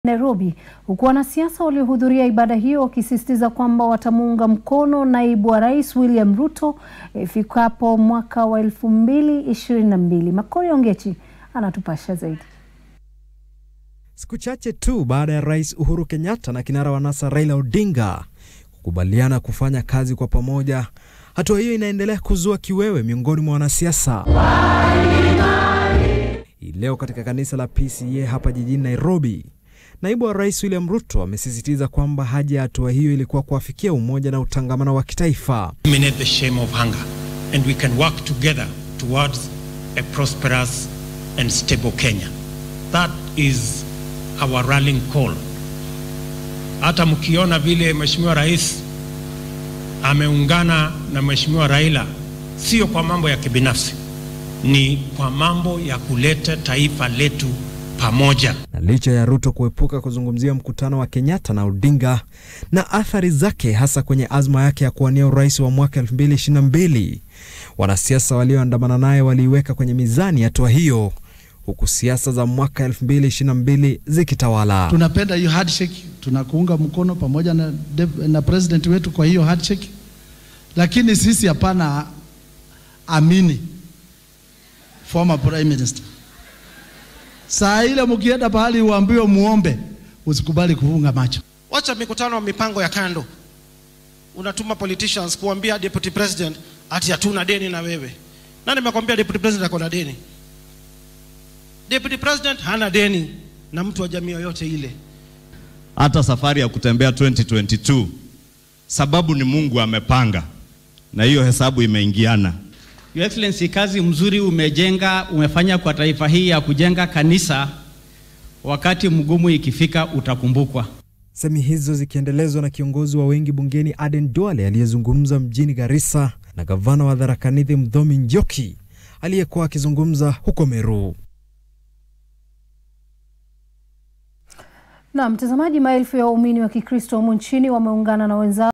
Nairobi, huku wanasiasa waliohudhuria ibada hiyo wakisisitiza kwamba watamuunga mkono naibu wa rais William Ruto ifikapo mwaka wa elfu mbili ishirini na mbili. Makori Ongechi anatupasha zaidi. Siku chache tu baada ya Rais Uhuru Kenyatta na kinara wa NASA Raila Odinga kukubaliana kufanya kazi kwa pamoja, hatua hiyo inaendelea kuzua kiwewe miongoni mwa wanasiasa. Hii leo katika kanisa la PCEA hapa jijini Nairobi, naibu wa rais William Ruto amesisitiza kwamba haja ya hatua hiyo ilikuwa kuafikia umoja na utangamano wa kitaifa. eliminate the shame of hunger and we can work together towards a prosperous and stable Kenya. That is our rallying call. Hata mkiona vile Mheshimiwa Rais ameungana na Mheshimiwa Raila, sio kwa mambo ya kibinafsi, ni kwa mambo ya kuleta taifa letu pamoja. Na licha ya Ruto kuepuka kuzungumzia mkutano wa Kenyatta na Odinga na athari zake hasa kwenye azma yake ya kuwania urais wa mwaka 2022, wanasiasa walioandamana naye waliiweka kwenye mizani hatua hiyo, huku siasa za mwaka 2022 zikitawala. Tunapenda hiyo handshake, tunakuunga mkono pamoja na, dev- na president wetu kwa hiyo handshake, lakini sisi hapana amini former prime minister. Saa ile mkienda pahali uambiwe muombe, usikubali kufunga macho. Wacha mikutano wa mipango ya kando. Unatuma politicians kuambia deputy president ati hatuna deni na wewe. Nani amekwambia deputy president ako na deni? Deputy president hana deni na mtu wa jamii yoyote ile. hata safari ya kutembea 2022 sababu ni Mungu amepanga na hiyo hesabu imeingiana. Your Excellency, kazi mzuri umejenga umefanya kwa taifa hii ya kujenga kanisa. Wakati mgumu ikifika utakumbukwa. Semi hizo zikiendelezwa na kiongozi wa wengi bungeni Aden Duale aliyezungumza mjini Garissa na gavana wa Tharaka Nithi Mdhomi Njoki aliyekuwa akizungumza huko Meru. Na mtazamaji, maelfu ya waumini wa Kikristo humu nchini wameungana na wenzao